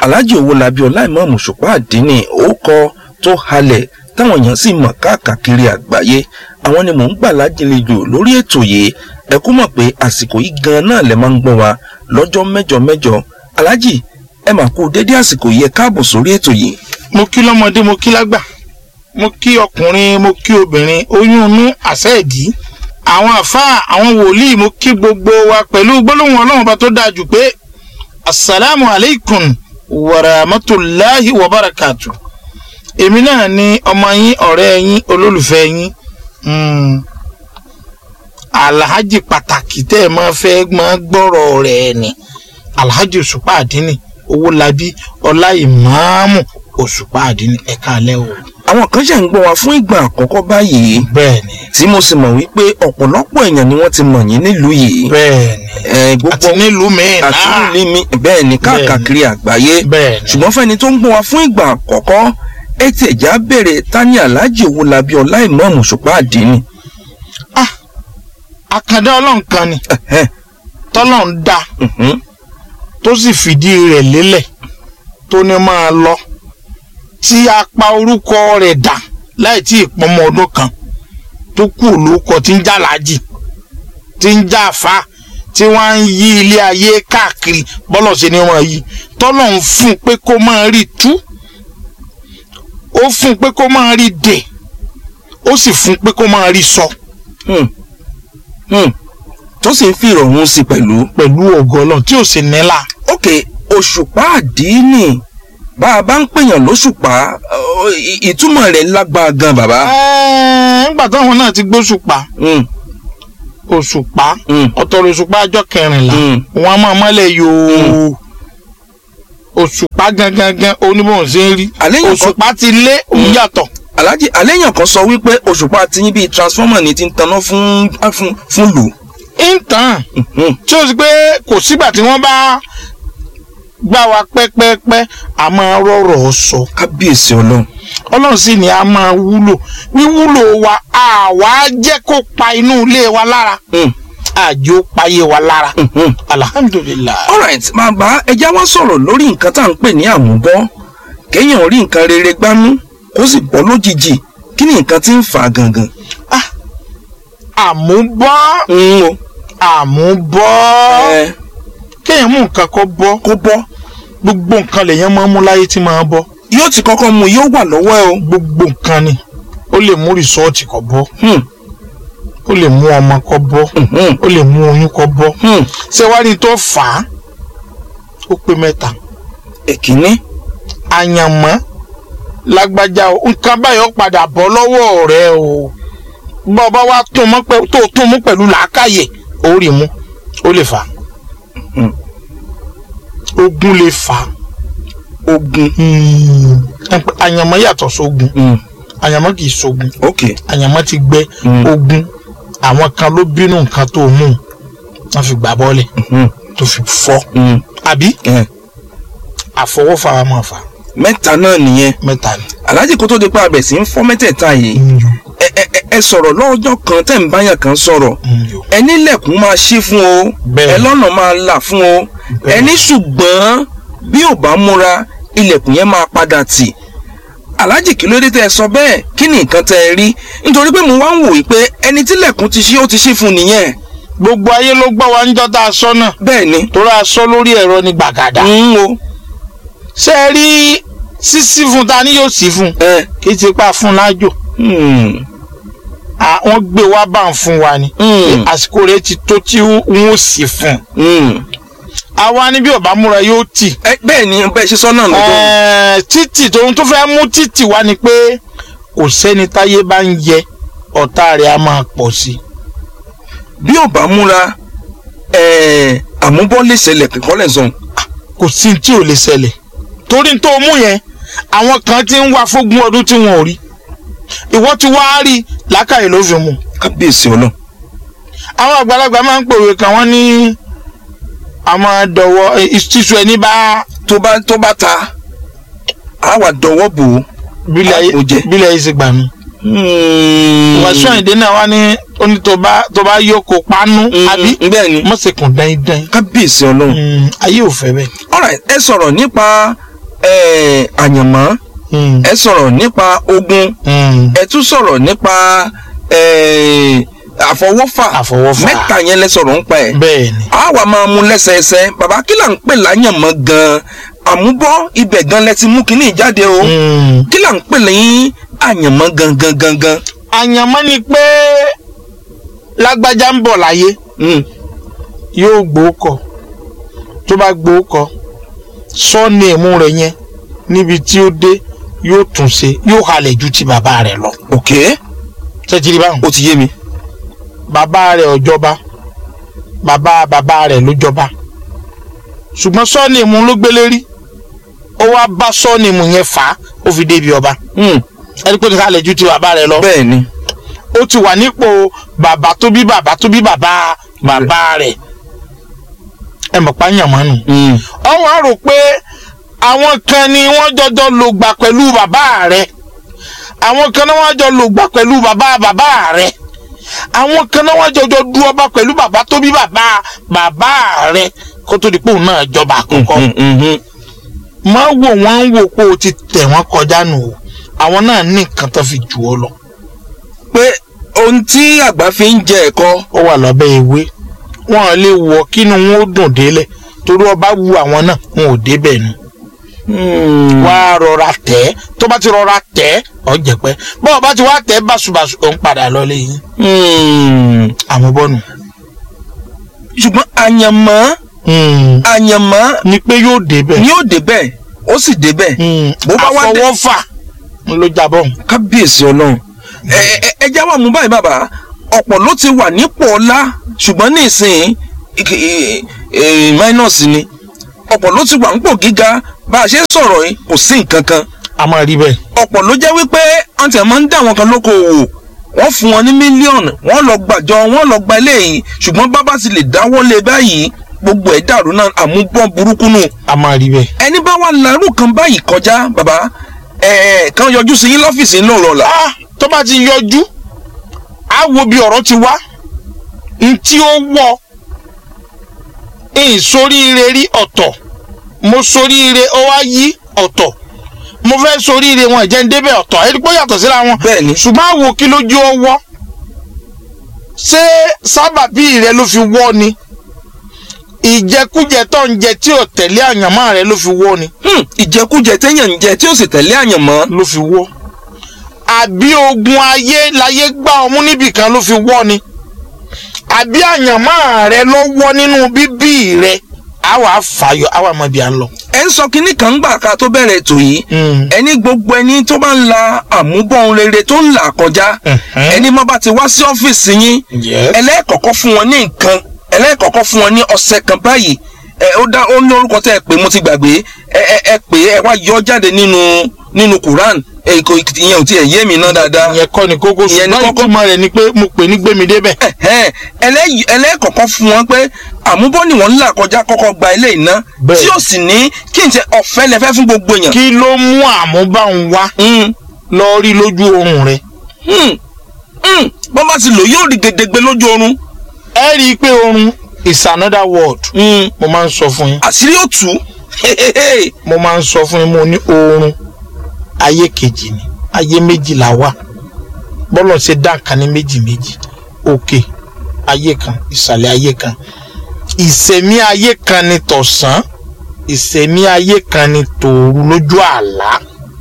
alhaji owólabí ọláìmọ̀ọ́mù ṣùpá àdínní ó kọ tó halẹ̀ táwọn èèyàn sì mọ̀ káàkiri àgbáyé àwọn ni mò ń gbà lájìnlejò lórí ètò yìí ẹ kú mọ̀ pé àsìkò yìí gan náà lẹ máa ń gbọ́ wa lọ́jọ́ mẹ́jọ mẹ́jọ alhaji ẹ mà kú dédé àsìkò yìí ẹ káàbọ̀ sórí ètò yìí. mo kí lọ́mọdé mo kí lágbà mo kí ọkùnrin mo kí obìnrin oyún inú àṣẹ ìdí àwọn àfáà àwọn wòlíì mo kí gbogbo wa pẹ̀lú gbólóhùn ọlọ́run bá tó dáa jù pé asalaamu aleykum wa rahmatulahi wa barakatu èmi náà ni ọmọ yín ọ̀rẹ́ yín olólùfẹ́ yín mm, alhaji pàtàkì tẹ́ ẹ máa fẹ́ máa gbọ́rọ̀ rẹ̀ ni alhaji òṣùpá àdínì owólabí ọláìmáàmù òṣùpá àdínì ẹ̀ka alẹ́ o. àwọn kan ṣe ń gbọ́ wa fún ìgbà àkọ́kọ́ báyìí bẹ́ẹ̀ni tí mo sì mọ̀ wípé ọ̀pọ̀lọpọ̀ èèyàn ni wọ́n ti mọ̀ yín nílùú yìí bẹ́ẹ̀ni ẹ gbogbo àti nílùú mi àti náà nílùú mi bẹ́ẹ̀ ni káàkiri àgbáyé bẹ́ẹ̀ni ṣùgbọ́n fẹ́ni tó ń gbọ́ wa fún ìgbà àkọ́kọ́ ẹ ti ẹ̀já béèrè tani alhaji owólabí ọláìmọ̀ọ́mù ṣùpá àdínní. àkàndá ọlọ́run kan ni Ẹ̀hẹ́, tọ́lọ́run dá mhm, tó sì fìdí rẹ̀ lélẹ̀ tó ní máa lọ tí a pa orúkọ rẹ̀ dà láì tí ì pọmọ ọdún kan tó kù lórúkọ tí ń já làájì tí ń já àfa tí wọ́n ń yí ilé ayé káàkiri bọ́lọ̀ sí ni wọ́n yí tọ́lọ́run fún un pé kó máa rí tú ó fún un pé kó máa rí dè ó sì fún un pé kó máa rí sọ hmm, hmm. tó sì ń fi ìrọ̀rùn sí pẹ̀lú. pẹ̀lú ògo Ọlọ́run tí ò sì nílà. ok òṣùpá àdínní bá a bá ń pèèyàn lóṣùpá ọ, ì- ìtumọ̀ rẹ̀ lágbára gan bàbá. Ẹ́ẹ̀, nígbà táwọn náà ti gbóṣùpá Hmm, òṣùpá hmm, ọ̀tọ̀rọ̀ òṣùpá ọjọ́ kẹrìnlá hmm. wọn a máa mọ́lẹ̀ yòó òṣùpá gangan oníbòhùn ṣe ń rí àléyàn kan òṣùpá ti lé òun yàtọ̀ alhaji àléyàn kan sọ wípé òṣùpá ti yín bíi transformer ni ti ń taná fún fún fún lù. ìtàn Hmm, tí ó sì pé kò sígbà tí wọ́n bá gbá wa pẹ́pẹ́pẹ́ a máa rọ̀rọ̀ sọ kábíyèsí ọlọ́run. ọlọ́run sì ni a máa wúlò wíwúlò wa àwa jẹ́ kó pa inú ilé wa lára Hmm, àjò payé wa lára hmm, hmm. alhamdulilayi. alright bàbá ẹja wá sọ̀rọ̀ lórí nǹkan tá à ń pè ní àmúbọ́ kéèyàn rí nǹkan rere gbámú kó sì bọ́ lójijì kí ni nǹkan tí ń fà á gangan. àmúbọ́ ń o àmúbọ́ ẹ kéèyàn mú nǹkan kọ́ bọ́ kó bọ́ gbogbo nǹkan lèèyàn máa ń mú láyé tí máa bọ́ yóò ti kọ́kọ́ mu yóò wà lọ́wọ́ ẹ o. gbogbo nǹkan ni ó lè mú rìsọ́ọ̀tì kọ́ bọ́ Hmm, ó lè mú ọmọ kọ́ bọ́ hmm, hmm, ó lè mú oyún kọ́ bọ́ hmm. ṣé wàá ní tó fà á ó pé mẹ́ta èkínní àyànmọ́ lágbájá o nǹkan báyọ̀ padà bọ́ lọ́wọ́ rẹ o bọ́ ọ bá wá tún mọ́ pẹ́ tó tún mú pẹ̀lú làákàyè ó rí mú ó lè fà á Hmm. ogun lè fà á ogun. àyànmọ́ yàtọ̀ sógun Hmm, àyànmọ́ kì í sógun ok. àyànmọ́ ti gbẹ Hmm, ogun àwọn kan ló bínú nǹkan tó mú wọn fi gbà bọ́ọ̀lẹ̀ hmm, tó fi fọ́ hmm. àbí ẹ, àfọwọ́fà wa máa fà mẹ́ta náà nìyẹn mẹ́ta ni. aláàjì kó tó di pa abẹ̀ sí ń fọ́ mẹ́tẹ̀ẹ̀ta yìí ẹ ẹ ẹ- ẹ sọ̀rọ̀ lọ́jọ́ kan tẹ̀ ń báyàn kan sọ̀rọ̀ ẹni lẹ̀kùn máa ṣí fún o Bẹ́ẹ̀. ẹ lọ́nà máa là fún o Bẹ́ẹ̀. ẹni ṣùgbọ́n bí ò bá múra ilẹ̀kùn yẹn máa padà tì aláàjì kí ló dé tẹ́ ẹ sọ bẹ́ẹ̀ kí ni nǹkan tẹ́ ẹ rí nítorí pé mo wá ń wò yí pé ẹni tí lẹ̀kùn ti ṣí ó ti ṣí fún nìyẹn gbogbo ayé ló gbọ́ wa níjọ́ tá a sọ náà bẹ́ẹ̀ ni torí a sọ lórí ẹ̀rọ ní gbàgàdà. ń o ṣé ẹ rí sísí fún ta ni yóò sí fún ẹ kì í ti pa fún lájò hmm, À, wọ́n gbé wá bá ń fún wa ni hmm, àsìkò rẹ̀ ti tó tí wọ́n ó sì fún hmm. àwa ni bí ọba múra yóò tì ẹ bẹ́ẹ̀ ni bẹ́ẹ̀ ṣe sọ náà lọ́jọ́ Ẹ̀ẹ́, títì tóun tó fẹ́ mú títì wá ni pé kò sẹ́ni táyé bá ń yẹ ọ̀tá rẹ̀ á máa pọ̀ sí i. bí ò bá múra ẹ àmúbọ́ lè ṣẹlẹ̀ kíkọ́ lẹ̀ sọ̀n kò sí tí ò lè ṣẹlẹ̀ torí tó mú yẹn àwọn kan ti ń wá fógún ọdún tí wọn ò rí ìwọ ti wá rí làákàyè ló fi mú kábíyèsí ọlọ́run àwọn àgbàlagbà máa ń pòwe kan wọ́n ní àwọn dọ̀wọ́ ìṣísù ẹni bá tó bá tó bá ta á wà dọwọ́ bò ó. bílẹ̀ ayé Àpò jẹ. bílẹ̀ ayé ṣe gbà mí. wàásù àyìndé náà wá ní ó ní tó bá tó bá yókò pánú àbí bẹ́ẹ̀ ni mọ̀sẹ̀kùn dáindáin kábíyèsí ọlọ́run. Mm, ayé ò fẹ́ bẹ́ẹ̀. alright ẹ sọ̀rọ̀ nípa eh, àyànmọ́ Mm. ẹ sọ̀rọ̀ nípa ogun Mm. ẹ tún sọ̀rọ̀ nípa eh, àfọwọ́fà Àfọwọ́fà. mẹ́ta yẹn lẹ sọ̀rọ̀ ń pa ẹ̀ bẹ́ẹ̀ ni a wà máa mú lẹ́sẹẹsẹ bàbá kí là ń pè láyànmọ́ gan-an àmúbọ́ ibẹ̀ gan lẹ ti mú kínní ìjáde o Mm. kí là ń pè lẹ́yìn àyànmọ́ gangan gangan. àyànmọ́ ni pé lágbájá ń bọ̀ láyé Mm. yóò gbóòkọ tó bá gbóòkọ sọ́ọ̀nì ẹ̀mú rẹ̀ yẹn níbi tí ó dé yóò tún ṣe yóò halẹ̀ ju ti bàbá rẹ̀ lọ. ok tẹ́tìrì báwọn. ó ti yé mi. bàbá rẹ̀ ò jọba bàbá bàbá rẹ̀ ló jọba ṣùgbọ́n sọ́ọ̀nì ẹ̀mú ló gbélé rí ó wá bá sọ́ọ̀nì ẹ̀mú yẹn fà á ó fi débi ọba Mm. ẹni pé ó ti halẹ̀ ju ti bàbá rẹ̀ lọ. bẹ́ẹ̀ ni ó ti wà nípò bàbá tó bí bàbá tó bí bàbá bàbá rẹ̀ ẹ mọ̀ pa yàn mọ́nu. Mm. ọwọ́ á rò pé àwọn kan ni wọ́n jọjọ lò gbà pẹ̀lú bàbá rẹ̀ àwọn kan náà wọ́n jọ lò gbà pẹ̀lú bàbá bàbá rẹ̀ àwọn kan náà wọ́n jọjọ du ọba pẹ̀lú bàbá tó bí bàbá bàbá rẹ̀ kó tó di pé òun náà jọba àkọ́kọ́ Mm, mm, mm. má wò wọ́n ń wò pé o ti tẹ̀ wọ́n kọjá nù o àwọn náà ní nǹkan tó fi jù ọ lọ pé ohun tí àgbà fi ń jẹ ẹ̀kọ́ ó wà lábẹ́ ewé wọn ò lè wọ kínú wọn ó dùn délẹ̀ torí ọba wu àwọn náà wọn ò débẹ̀ nu wá rọra tẹ̀ ẹ́ tó bá ti rọra tẹ̀ ẹ́ ọ jẹ̀pẹ́ bọ́ọ̀ bá ti wá tẹ̀ ẹ́ báṣubàṣu òun padà lọ lẹ́yìn Mm. àmúbọ́nu. ṣùgbọ́n àyànmọ́ àyànmọ́ ni pé yóò débẹ̀ ni ó débẹ̀ ó sì débẹ̀ bó bá wá dé- àfọwọ́fà ló jábọ̀ kábíyèsí ọlọ́run ẹ ẹ ẹ já wà mú báyìí bàbá ọ̀pọ̀ ló ti wà nípò ọlá ṣùgbọ́n ní ìsìn ì- ì- ì- minus ni ọ̀pọ̀ ló ti wà nípò gíga bá a ṣe ń sọ̀rọ̀ yìí kò sí nǹkan kan a máa rí bẹ́ẹ̀. ọ̀pọ̀ ló jẹ́ wípé wọ́n ti máa ń dá àwọn kan lóko òwò wọ́n fún wọn ní mílíọ̀nù wọ́n lọ gbàjọ wọ́n lọ gba eléyìí ṣùgbọ́n bábá ti lè dáwọ́ lé báyìí gbogbo ẹ̀ dàrú náà àmúbọ́n burúkú nù a máa rí bẹ́ẹ̀. ẹni bá wà lárú kan báyìí kọjá bàbá ẹ̀ kan yọjú sí yín lọ́fíìsì ńlọ rọ̀lá. ah tó bá ti yọjú á wo bí ọ̀rọ̀ ti wá n tí ó wọ̀ n soríire rí ọ̀tọ̀ mo soríire ó wá yí ọ̀tọ̀ mo fẹ́ soríire wọn ìjẹ́ ń débẹ̀ ọ̀tọ̀ ẹni pé ó yàtọ̀ síra wọn bẹ́ẹ̀ni ṣùgbọ́n àwo kí lójú ó wọ́ ṣé sábàbí rẹ ló fi wọ́ ni ìjẹkújẹ tó ń jẹ tí ò tẹ̀lé àyànmọ́ rẹ ló fi wọ́ ni Hmm, ìjẹkújẹ téèyàn ń jẹ tí ó sì tẹ̀lé àyànmọ́ ló fi wọ́ àbí ogun ayé láyé gbá ọmú níbìkan ló fi wọ́ ni àbí àyànmọ́ rẹ ló wọ́ nínú bíbí rẹ àwa fàyọ àwa mọ bí a ń lọ. ẹ ń sọ kínní kan gbà ká tó bẹ̀rẹ̀ ètò yìí ẹni gbogbo ẹni tó bá ń la àmúbọ̀n rere tó ń là kọjá Mhm. ẹni má bá ti wá sí ọ́fíìsì yín Yes. ẹlẹ́ẹ̀kọ̀kọ́ fún wọn ní nǹkan ẹlẹ́ẹ̀kọ̀kọ́ fún wọn ní ọ̀sẹ̀ kan báyìí ẹ ó dá ó ní orúkọ tẹ́ ẹ pé mo ti gbàgbé ẹ ẹ ẹ pé ẹ wá yọ jáde nínú nínú Quran ẹ kò ìyẹn ò tiẹ̀ yé mi ná dáadáa ìyẹn kọ́ ni kókó Ìyẹn ni ṣùgbọ́n kókó. ìtumọ̀ rẹ̀ ni pé mo pè ní gbémi débẹ̀. Ẹ̀hẹ́n, ẹlẹ́- ẹlẹ́ẹ̀kọ̀kan fún wọn pé àmúbọ́ ni wọ́n ń là kọjá kọ́kọ́ gba ilé iná Bẹ́ẹ̀. tí ó sì ní kí n ṣe ọ̀fẹ́ lẹ fẹ́ fún gbogbo èèyàn. kí ló mú àmúbáhùn wá Hmm, lọ rí lójú oorun rẹ. hmm, hmm. bọ́n bá ti lò yóò rí gedegbe lójú oorun ẹ rí i pé oorun is another world Hmm, mo máa ń sọ fún yín àṣírí ó tú mo máa ń sọ fún yín mo ní oorun ayé kejì ni ayé méjì la wà bọ́lọ̀ ṣe dá nǹkan ní méjì méjì òkè ayé kan ìsàlẹ̀ ayé kan ìsẹ̀mí ayé kan ni tọ̀sán ìsẹ̀mí ayé kan ni tòru lójú àlá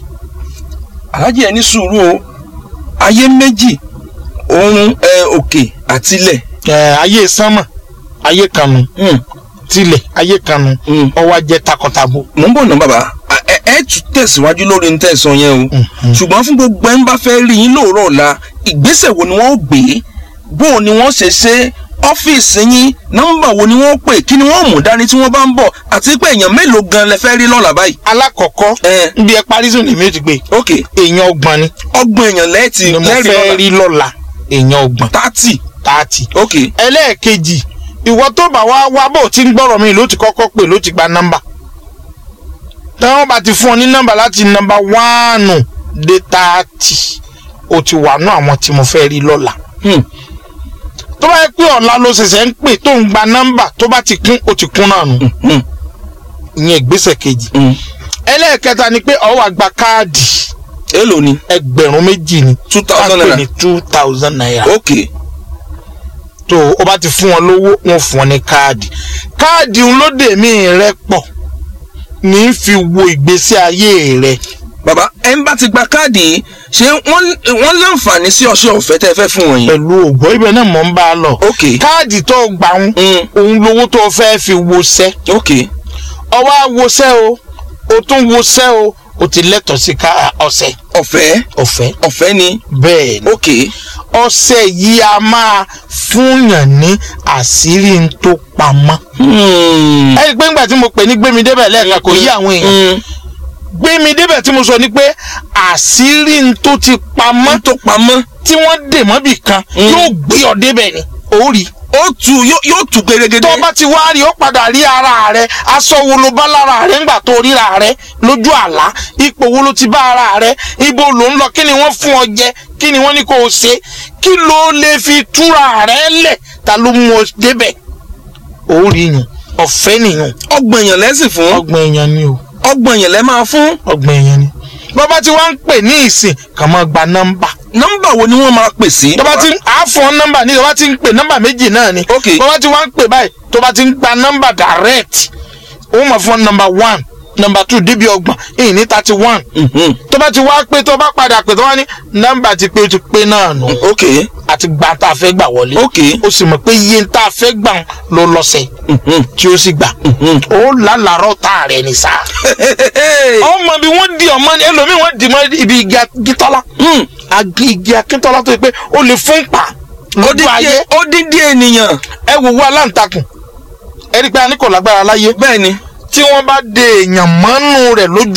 alájẹ ẹni sùúrù o ayé méjì oorun ẹ òkè àtilẹ̀ ẹ ayé sánmà ayé kan nu Hmm, tilẹ̀ ayé kan nu hmm. ọwọ́ ajẹ́ takọtabo. mò ń bọ̀ ná bàbá ẹ ẹ tún tẹ̀síwájú lórí ní tẹ̀sán yẹn o Mhm. ṣùgbọ́n fún gbogbo ẹni bá fẹ́ rí yín lóòrọ̀ ọ̀la ìgbésẹ̀ wo ni wọ́n ó gbé bó o ni wọ́n ṣe ṣe ọ́fíìsì yín nọ́mbà wo ni wọ́n pè kí ni wọ́n mú dání tí wọ́n bá ń bọ̀ àti pé èèyàn mélòó gan lẹ fẹ́ rí lọ́la báyìí. alákọ̀ọ́kọ́ ẹ níbi ẹ parí sùn lèmi ò ti gbé ok èèyàn ọgbọ̀n ni ọgbọ̀n èèyàn lẹ́ẹ̀tì ni mo lẹ́rìí fẹ́ lọ́la rí lọ́la èèyàn ọgbọ̀n tààtì tààtì. ok ẹlẹ́ẹ̀kejì ìwọ tó bá wá wá bò tí ń gbọ́rọ̀ mi ló ti kọ́kọ́ pè ló ti gba nọ́mbà táwọn bá ti fún ọ ní nọ́mbà láti nọ́mbà wánù dé tààtì o ti wà nú àwọn tí mo fẹ́ rí lọ́la hmm. tó bá yẹ pé ọ̀la ló ṣẹ̀ṣẹ̀ ń pè tó ń gba nọ́mbà tó bá ti kún o ti kún náà nù Hmm. ìyẹn ìgbésẹ̀ kejì Hmm. ẹlẹ́ẹ̀kẹta ni pé ó wá gba káàdì èlò ni ẹgbẹ̀rún méjì ni two tá thousand a pè naira ní two thousand naira ok tó o bá ti fún wọn lówó wọn fún ọ ní káàdì káàdì ń lóde mí rẹ pọ̀ ní í fi wo ìgbésí ayé rẹ bàbá ẹ ń bá ti gba káàdì yìí ṣé wọ́n wọ́n láǹfààní sí ọṣẹ ọ̀fẹ́ tẹ́ ẹ fẹ́ fún wọn yìí. pẹ̀lú ògbó ibẹ̀ náà mọ̀ ń bá a lọ ok káàdì tó o gbà ń mm, òun lówó tó o fẹ́ fi wọṣẹ́ ok ọwọ́ àwọṣẹ́ o o tún wọṣẹ́ o o ti lẹ́tọ̀ọ́ sí ká ọṣẹ ọ̀fẹ́ ọ̀fẹ́ ọ̀fẹ́ ni bẹ́ẹ̀ ni ok ọṣẹ yìí a máa fúnyàn ní àṣírí ń tó pamọ́. hmm, ẹ rí i pé ńgbà tí mo pè ní gbémi débẹ̀ lẹ́ẹ̀kan kò yí àwọn èèyàn mm, gbémi débẹ̀ tí mo sọ ni pé àṣírí ń tó ti pamọ́ tó pamọ́ tí wọ́n dè mọ́bì kan Mm. yóò gbé ọ débẹ̀ ni ó rí i. ó tu yóò yóò tu gẹ́gẹ́gẹ́ tó bá ti wá rí ó padà rí ara rẹ aṣọ wo ló bá lára rẹ ńgbà tó ríra rẹ lójú àlá ipò wo ló ti bá ara rẹ ibo ló ń lọ kí ni wọ́n fún ọ jẹ kí ni wọ́n ní kó o ṣe kí ló lè fi túra rẹ lẹ̀ ta ló mú ọ débẹ̀ ó rí yàn ọ̀fẹ́ nìyàn ọgbọ̀n èèyàn lẹ́sìn fún ọgbọ̀n èèyàn ni o ọgbọ̀n èèyàn lẹ́ máa fún ọgbọ̀n èèyàn ni bọ́bá tí wọ́n ń pè ní ìsìn kàn máa gba nọ́mbà nọ́mbà wo ni wọ́n máa pè sí. tó bá ti ń àfọ̀ nọ́mbà ní tó bá ti ń pè nọ́mbà méjì náà ni Ok. tó bá ti wá ń pè báyìí tó bá ti ń gba nọ́mbà direct ó mọ̀ fún nọ́mbà one nọ́mbà two débi ọgbọ̀n ìyìn ní thirty one Mhm, tó bá ti wá pé tó bá padà pé tó wá ní nọ́mbà ti pé ó ti pé náà nù ok àti gba tá a fẹ́ gbà wọlé ok ó sì mọ̀ pé iye tá a fẹ́ gbà ló lọ́sẹ̀ mhm, tí ó sì gbà mhm. ó lálàárọ̀ tá a rẹ̀ ní sáà ọmọ bí wọ́n di ọmọ ẹlòmíì wọ́n di mọ́ ibi igi akíntọ́lá Hmm, agi igi akíntọ́lá tó yẹ pé ó lè fún pa lójú odidi ayé odidi ènìyàn ẹ wò wá aláǹtakùn ẹ rí i pé a ní kò lágbára láyé bẹ́ẹ̀ ni tí wọ́n bá de èèyàn mọ́nú rẹ̀ lójú